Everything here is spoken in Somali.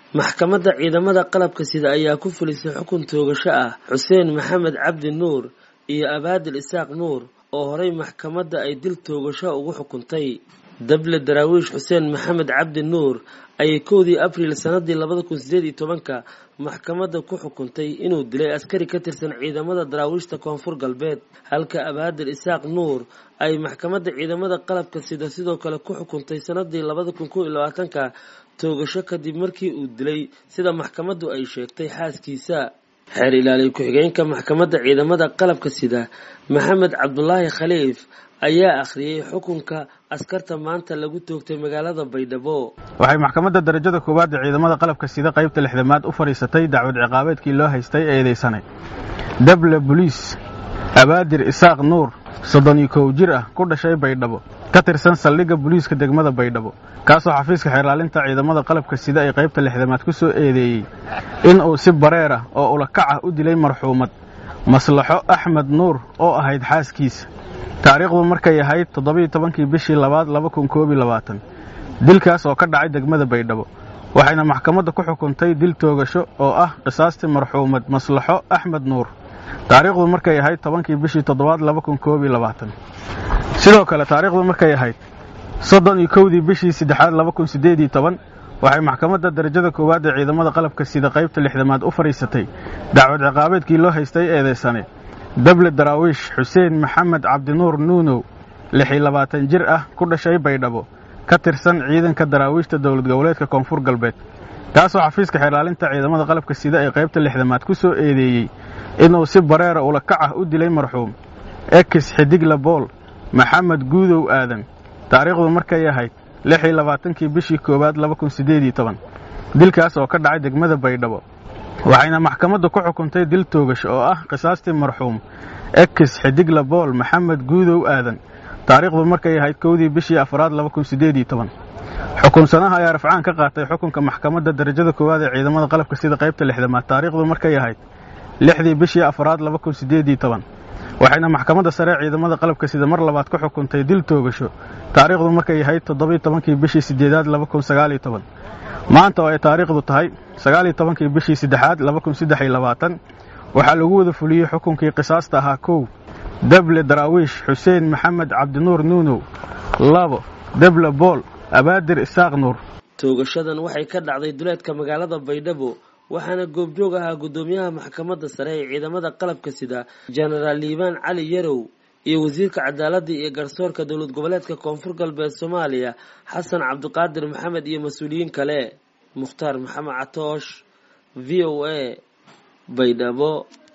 maxkamadda ciidamada qalabka sida ayaa ku fulisay xukun toogasho ah xuseen maxamed cabdi nuur iyo abaadil isaaq nuur oo horay maxkamadda ay dil toogasho ugu xukuntay dable daraawiish xuseen maxamed cabdi nuur ayay kowdii abriil sanadii labada kun sideed iyo tobanka maxkamadda ku xukuntay inuu dilay askari ka tirsan ciidamada daraawiishta koonfur galbeed halka abaadil isaaq nuur ay maxkamadda ciidamada qalabka sida sidoo kale ku xukuntay sanadii labada kun kow iyo labaatanka toogasho kadib markii uu dilay sida maxkamaddu ay sheegtay xaaskiisa xeer ilaaliye ku-xigeenka maxkamadda ciidamada qalabka sida maxamed cabdulaahi khaliif ayaa akhriyey xukunka askarta maanta lagu toogtay magaalada baydhabo waxay maxkamadda darajada koowaad ee ciidamada qalabka sida qaybta lixdamaad u fadhiisatay dacwad ciqaabeedkii loo haystay eedeysanay dable boliis abaadir isaaq nuur soddon iyo kow jir ah ku dhashay baydhabo ka tirsan saldhigga booliiska degmada baydhabo kaasoo xafiiska xeerlaalinta ciidamada qalabka sida ee qaybta lixdamaad ku soo eedeeyey in uu si bareer ah oo ulakac ah u dilay marxuumad maslaxo axmed nuur oo ahayd xaaskiisa taariikhdu markay ahayd toddobiiyo tobankii bishii labaad laba kun koob iyo labaatan dilkaas oo ka dhacay degmada baydhabo waxayna maxkamadda ku xukuntay dil toogasho oo ah qisaastii marxuumad maslaxo axmed nuur taariikhdu markay ahayd tobankii bishii toddobaad laba kun koob iyo labaatan sidoo kale taariikhdu markay ahayd soddon iyo kowdii bishii saddexaad laba kun siddeed iyo toban waxay maxkamadda darajada koowaad ee ciidamada qalabka sida qaybta lixdamaad u fadhiisatay dacwad ciqaabeedkii loo haystay eedeysane dable daraawiish xuseen maxamed cabdinuur nuunow lix iyo labaatan jir ah ku dhashay baydhabo ka tirsan ciidanka daraawiishta dowlad goboleedka koonfur galbeed kaasoo xafiiska xeerlaalinta ciidamada qalabka sida ee qaybta lixdamaad ku soo eedeeyey inuu si bareera ulakac ah u dilay marxuum ekis xidigla bool maxamed guudow aadan taariikhdu markay ahayd lix iyo labaatankii bishii koowaad laba kun siddeed iyo toban dilkaas oo ka dhacay degmada baydhabo waxayna maxkamaddu ku xukuntay dil toogash oo ah qisaastii marxuum ekis xidigla bool maxamed guudow aadan taariikhdu markay ahayd kowdii bishii afraad laba kun siddeed iyo toban xukunsanaha ayaa rafcaan ka qaatay xukunka maxkamadda darajada koowaad ee ciidamada qalabka sida qaybta lixdamaad taariikhdu markay ahayd lixdii bishii afraad laba kun siddeed iyo toban waxayna maxkamadda sare ciidamada qalabka sida mar labaad ku xukuntay dil toogasho taariikhdu markay ahayd toddobiiyo tobankii bishii siddeedaad laba kun sagaaliyo toban maanta oo ay taariikhdu tahay sagaaliyo tobankii bishii saddexaad laba kun saddex iyo labaatan waxaa lagu wada fuliyey xukunkii qisaasta ahaa kow dable daraawiish xuseen maxamed cabdinuur nuunow labo dable bool abaadir isaaq nuur toogashadan waxay ka dhacday duleedka magaalada baydhabo waxaana goobjoog ahaa guddoomiyaha maxkamadda sare ee ciidamada qalabka sida jenaraal liibaan cali yarow iyo wasiirka cadaaladda iyo garsoorka dowlad goboleedka koonfur galbeed soomaaliya xasan cabdiqaadir maxamed iyo mas-uuliyiin kale mukhtaar maxamed catoosh v o a baydhabo